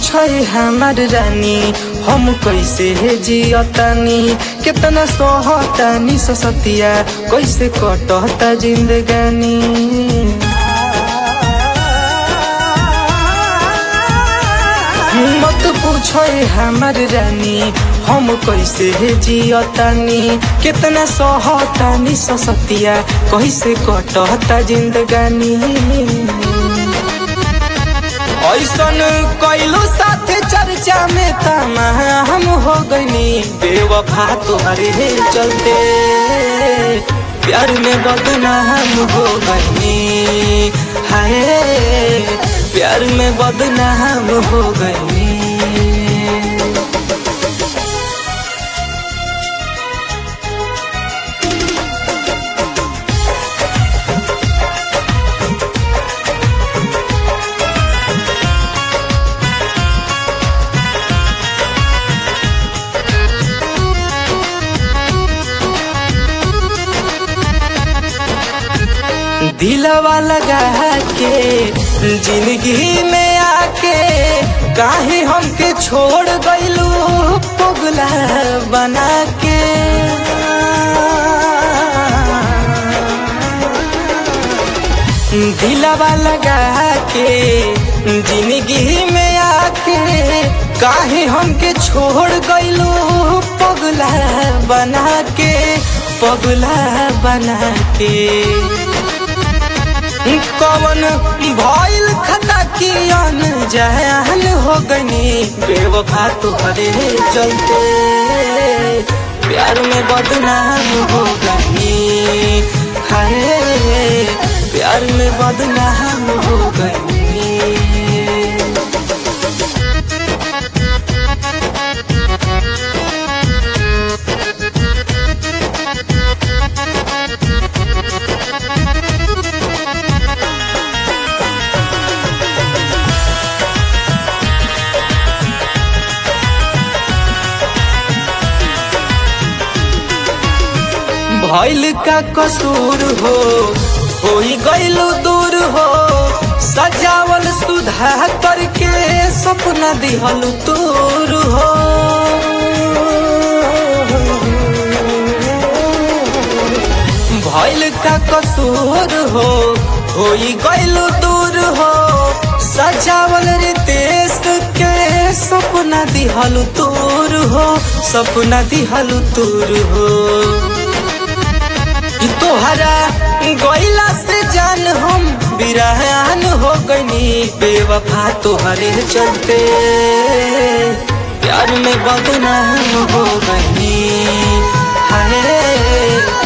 पूछे हमार रानी हम कैसे जियतानी कितना सोहतानी ससतिया कैसे कटता जिंदगानी मत पूछो हमार रानी हम कैसे जियतानी कितना सहतानी ससतिया कैसे कटता जिंदगानी ऐसन कैलो साथे चर्चा में तमा हम हो गईनी बेवफा तुम्हारे चलते प्यार में बदनाम हो गईनी हाय प्यार में बदनाम हो गईनी दिलवा लगा के जिंदगी में आके काहे हमके छोड़ गईलू पगला बना के दिलवा लगा के जिंदगी में आके काहे हमके छोड़ गईलू पगला बना के पगला बना के कवन भइल खता की अन जहल हो गनी बेवफा तुहरे चलते प्यार में बदनाम हो गनी हाय प्यार में बदनाम हो गनी भइल का कसूर हो होई गइलू दूर हो सजावल सुधा करके सपना दिहल तूर हो भइल का कसूर हो होई गइलू दूर हो सजावल रितेश के सपना दिहल तूर हो सपना दिहल तूर हो तोहरा गैला से जान हम बिरहान हो गनी बेवफा तोहरे चलते प्यार में बदनाम हो गनी हाय